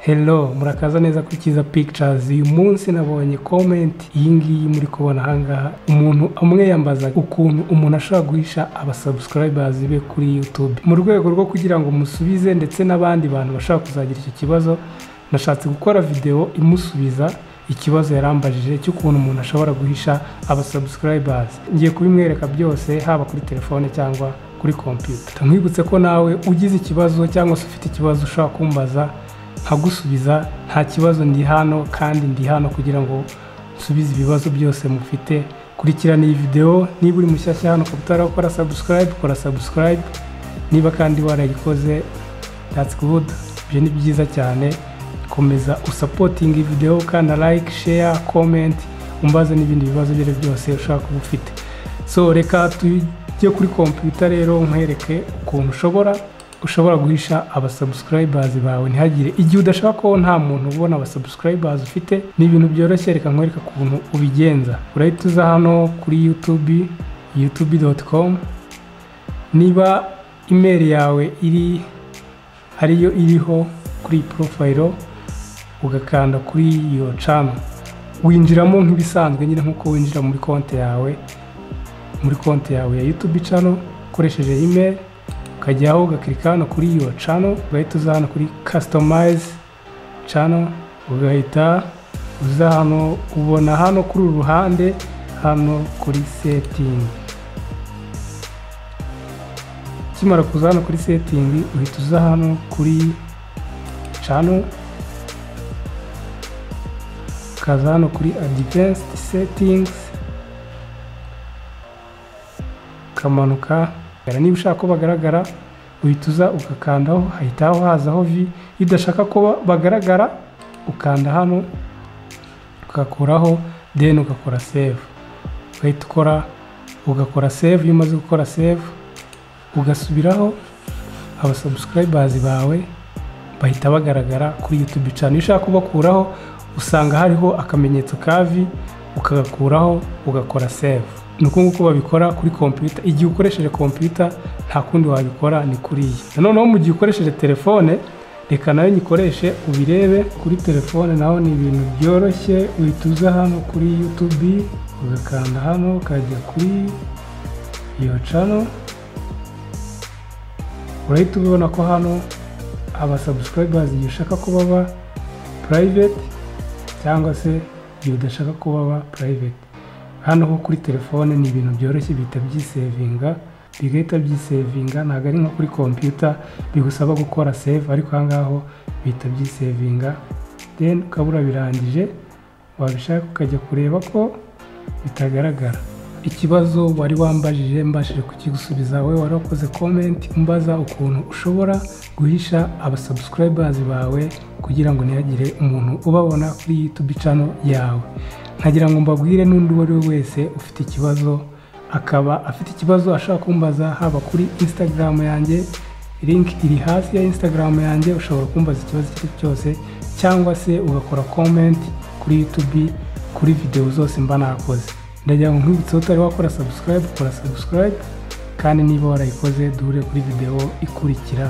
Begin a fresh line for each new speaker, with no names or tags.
Hello murakaza neza kuri Kiza Pictures uyu munsi nabonye comment iyi ngiyi muri kubona ahangaha umuntu amwe yambaza ukuntu umuntu ashobora guhisha abasubscribers be kuri YouTube mu rwego rwo kugira ngo musubize ndetse n'abandi bantu bashaka kuzagira icyo kibazo nashatse gukora video imusubiza ikibazo yarambajije cy'ukuntu umuntu ashobora guhisha abasubscribers ngiye kubimwereka byose haba kuri telefone cyangwa kuri computer ntamwibutse ko nawe ugize ikibazo cyangwa se ufite ikibazo ushobora kumbaza nkagusubiza nta kibazo ndi hano kandi ndi hano kugira ngo nsubize ibibazo byose mufite kurikirana iyi videwo niba uri mushyashya hano ukaba utarakora subscribe kora subscribe niba kandi warayikoze that's good ibyo ni byiza cyane komeza usapotinga videwo kandi like share comment umbaze n'ibindi bibazo ibyo ari byo byose ushobaka kuba ufite so reka tujye kuri kompiyuta rero nkwereke ukuntu ushobora ushobora guhisha abasubscribers bawe ntihagire igihe udashaka ko nta muntu ubona abasubscribers ufite ni ibintu byoroshye reka nkwereka ukuntu ubigenza urahita uza hano kuri youtube youtube.com niba email yawe iri ariyo iriho kuri profile ugakanda kuri iyo channel winjiramo nk'ibisanzwe nyine nk'uko winjira muri konti yawe muri konti yawe ya youtube channel ukoresheje email ukajyaho ugakirika hano kuri iyo cano ugahita uza hano kuri kasitomayizi cano ugahita uza hano ubona hano kuri uru ruhande hano kuri setingi ukimara kuza hano kuri setingi uhita uza hano kuri cano ukaza hano kuri adivansiti setingizi ukamanuka niba ushaka ko bagaragara uhita uza ugakandaho hahita hazaho vi iyo udashaka ko bagaragara ukanda hano ugakuraho deni ugakora save ugahita ukora ugakora save iyo umaze gukora save ugasubiraho abasubscribers bawe bahita bagaragara kuri youtube cyane iyo ushaka kubakuraho usanga hariho akamenyetso ka vi ukagakuraho ugakora save ni uku nguku babikora kuri kompiyuta igihe ukoresheje kompiyuta nta kundi wabikora ni kuri iyi noneho mu gihe ukoresheje telefone reka nayo nyikoreshe ubirebe kuri telefone naho ni ibintu byoroshye uhita uza hano kuri yutubi ugakanda hano ukajya kuri iyo cano urahita ubibona ko hano abasabusikayibazi igihe ushaka ko baba purayiveti cyangwa se igihe udashaka ko baba purayiveti hano ho kuri telefone ni ibintu byoroshye bihita byisevinga bigahita byisevinga ntabwo ari nko kuri kompiyuta bigusaba gukora save ariko aha ngaho bihita byisevinga deni ukaba urabirangije wabishaka ukajya kureba ko bitagaragara ikibazo wari wambajije mbashije kukigusubiza we wari wakoze komenti umbaza ukuntu ushobora guhisha abasubscribers bawe kugira ngo ntihagire umuntu ubabona kuri youtube channel yawe nkagira ngo mbabwire n'undi uwo ari we wese ufite ikibazo akaba afite ikibazo ashaka kumbaza haba kuri instagram yanjye link iri hasi ya instagram yanjye ushobora kumbaza ikibazo icyo ari cyo cyose cyangwa se ugakora comment kuri youtube kuri videwo zose mba nakoze ndagira ngo nkwibutseho utari wakora subscribe kora subscribe kandi niba warayikoze duhure kuri videwo ikurikira